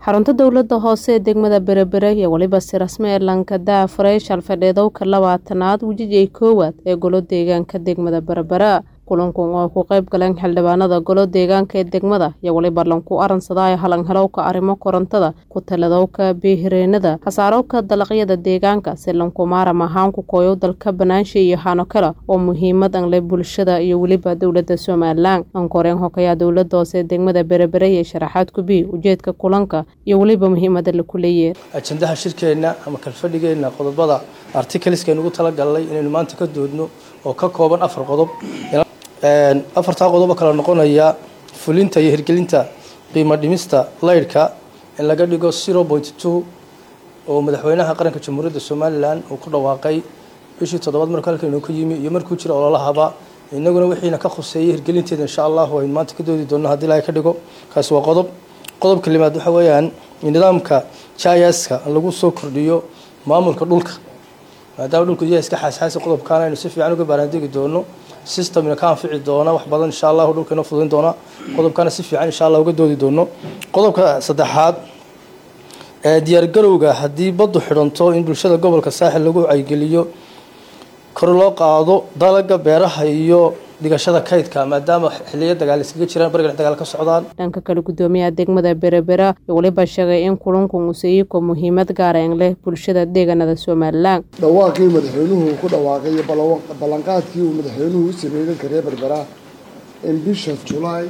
xarunta dowlada hoose ee degmada berebere iyo weliba si rasmi ee lankada fareeshal fadheedowka labaatanaad wejijay koowaad ee golo deegaanka degmada berebera kulankan oo ku qayb galeen xildhibaanada golo deegaanka ee degmada iyo weliba lanku aransadaayo halanhalowka arrimo korontada ku taladowka biihireenada hasaarowka dalaqyada deegaanka si lankumaara mahaanku kooyow dalka banaansha iyo hano kale oo muhiimad an leh bulshada iyo weliba dowlada somalilan ankoreen hokayaa dowlada hoose ee degmada berebere iyo sharaxaad kubi ujeedka kulanka iyo weliba muhiimada laku leeyahe ajandaha shirkeenna ama kalfadhigeenna qodobada artikaliskeen ugu talagalnay inaynu maanta ka doodno oo ka kooban afar qodob afartaa qodobo kala noqonaya fulinta iyo hirgelinta qiimo dhimista laydhka in laga dhigo zero point two oo madaxweynaha qaranka jamhuuriyadda somalilan uu ku dhawaaqay bishii toddobaad markuu halkan inuu ka yimi iyo markuu jira ololahaba inaguna wixiina ka khuseeyay hirgelinteeda insha allahu aynu maanta ka doodi doonno haddii ilaahay ka dhigo kaasi waa qodob qodobka limaad waxa weeyaan nidaamka jayaska lagu soo kordhiyo maamulka dhulka maadaama dhulku yahay iska xaasxaasi qodobkaana aynu si fiican uga baaraandegi doono systemna ka anfici doona wax badan insha allahu dhulka inoo fududin doona qodobkana si fiican insha allah uga doodi doono qodobka saddexaad ee diyaargarowga haddii baddu xidhanto in bulshada gobolka saaxil lagu caygeliyo kor loo qaado dalaga beeraha iyo dhigashada kaydka maadaama xiliyo dagaal iskaga jiraan barigan dagaal ka socdaan dhanka kale gudoomiyaha degmada berebera iyo weliba sheegay in kulanku musayiko muhiimad gaareen leh bulshada deegaanada somalilan dhawaaqii madaxweynuhu ku dhawaaqay iyo ballanqaadkii uu madaxweynuhu u sameeyey dalka reer berbera in bisha julaay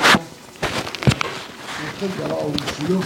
gala oo fulo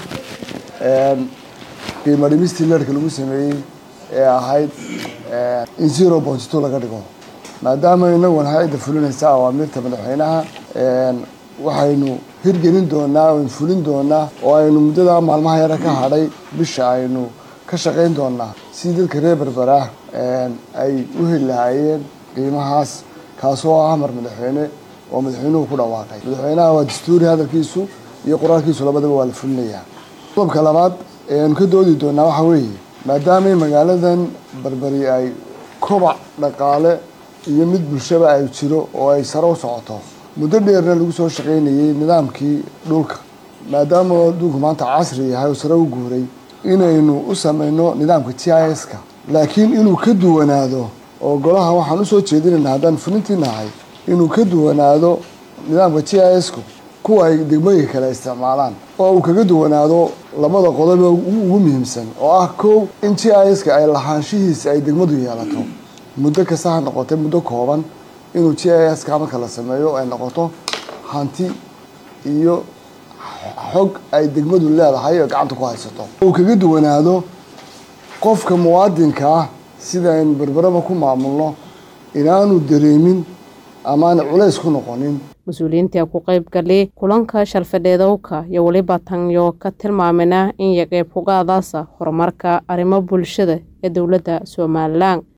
qiimo dhimistii leerhka lagu sameeyey ee ahayd in zero point two laga dhigo maadaama inaguna hay-adda fulinaysa awaamiirta madaxweynaha waxaynu hirgelin doonaa aynu fulin doonaa oo aynu muddada maalmaha yara ka hadhay bisha aynu ka shaqayn doonaa si dadka reer berbera ay u heli lahaayeen qiimahaas kaasoo ah amar madaxweyne oo madaxweynuhu ku dhawaaqay madaxweynaha waa dastuuri hadalkiisu iyo qoraalkiisu labadaba waa la fulinayaa qodobka labaad ee aynu ka doodi doonaa waxaa weeye maadaama magaaladan berberi ay kobac dhaqaale iyo mid bulshaba ay jiro oo ay sare u socoto muddo dheerna lagu soo shaqaynayay nidaamkii dhulka maadaama adduunku maanta casri yahay oo sare u guuray inaynu u sameyno nidaamka t i s ka laakiin inuu ka duwanaado oo golaha waxaan usoo jeedinayna haddaan fulintii nahay inuu ka duwanaado nidaamka t i s ku kuwa ay degmooyinka kale isticmaalaan oo uu kaga duwanaado labada qodob ugu muhiimsan oo ah kow in t i s ka ay lahaanshihiisa ay degmadu yeelato muddo kasta ha noqotay muddo kooban inuu g i s ka marka la sameeyo ay noqoto hanti iyo xog ay degmadu leedahay oo gacanta ku haysato uu kaga duwanaado qofka muwaadinka ah sida aynu berberaba ku maamulno inaanu dareemin amaana culays ku noqonin mas-uuliyiinta ku qayb galay kulanka shalfadheedowka iyo weliba tanyo ka tilmaamina in iyo qeyb kugaadaasa horumarka arrimo bulshada ee dowladda somalilan